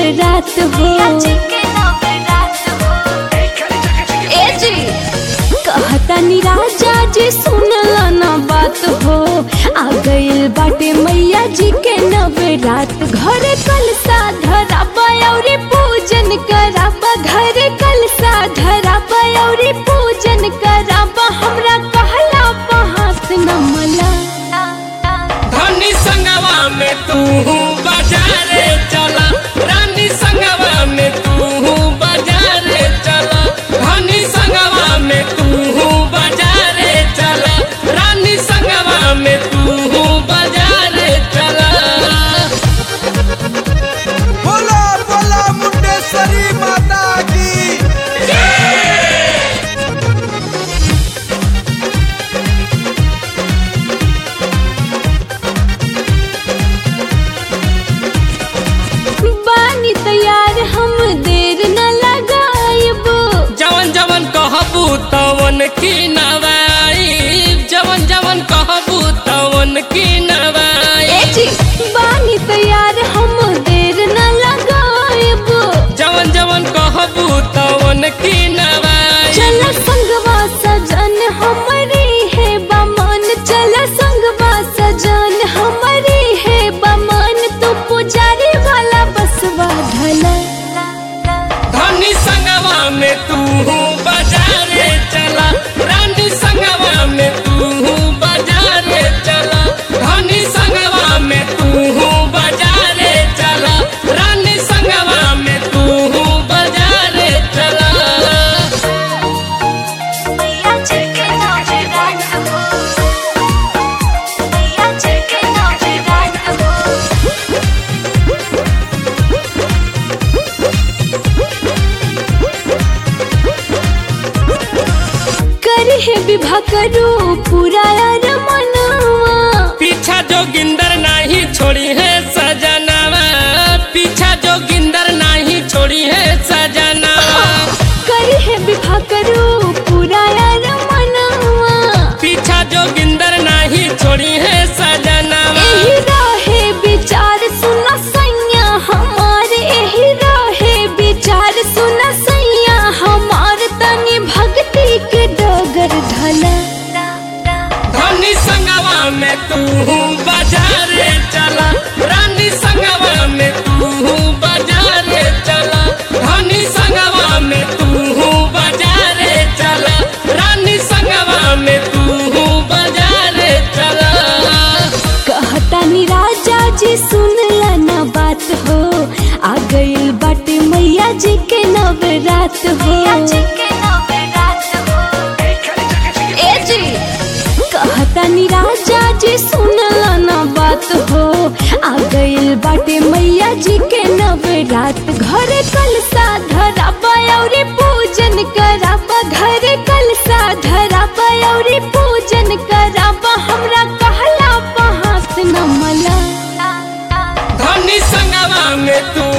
नवरात हो ए जी कहतानी राजा जी सुनला ना बात हो आ गइल बाटे मैया जी के नवरात घरे कलसा धराबा औरी पूजन कराबा घरे कलसा धराबा औरी पूजन कराबा हमरा कहला पहास न मला धनी संगवा में तू बाजारे चला रानी संगवा में तू बाजारे चला धनी संगवा में तू बाजारे चला रानी संगवा में तू बाजारे चला बोला बोला मुंडेश्वरी माता की बानी तैयार हम देर न लगायब जवन जवन कहबू तवन की नवाई जवन जवन कहबू तवन की नवाई ए जी बानी तैयार हम देर न लगायब जवन जवन कहबू तवन की नवाई चल संगवा सजन हमारी है बमन चल संगवा सजन हमारी है बमन तू पुजारी वाला बसवा धला धनी संगवा में तू बाजारे चला रानी संगवा में तू बाजारे चला धनी संगवा में तू बाजारे चला रानी संगवा में तू बाजारे चला करी है विवाह करो पूरा यार मनवा पीछा जो गिंदर नहीं छोड़ी है सजनावा पीछा जो गिंदर नहीं छोड़ी है सजनावा करी है विवाह करो पूरा यार मनवा पीछा जो गिंदर नहीं छोड़ी है सजनावा एही रहे विचार सुना सैया हमार एही रहे विचार सुना सैया हमार तनी भक्ति के डगर ढला धनी संगवा में तू बाजारे चला रानी संगवा में तू बाजारे चला धनी संगवा में तू बाजारे चला रानी संगवा में तू बाजारे चला कहतानी राजा जी सुनला ना बात हो आ गइल बाटे मैया जी के नवरात हो ए जी कहतानी राजा जी सुनला ना बात हो आ गइल बाटे मैया जी के नवरात घरे कलसा धराबा औरी पूजन कराबा घरे कलसा धराबा औरी पूजन कराबा हमरा कहला पहास न मला धनी संगवा में तू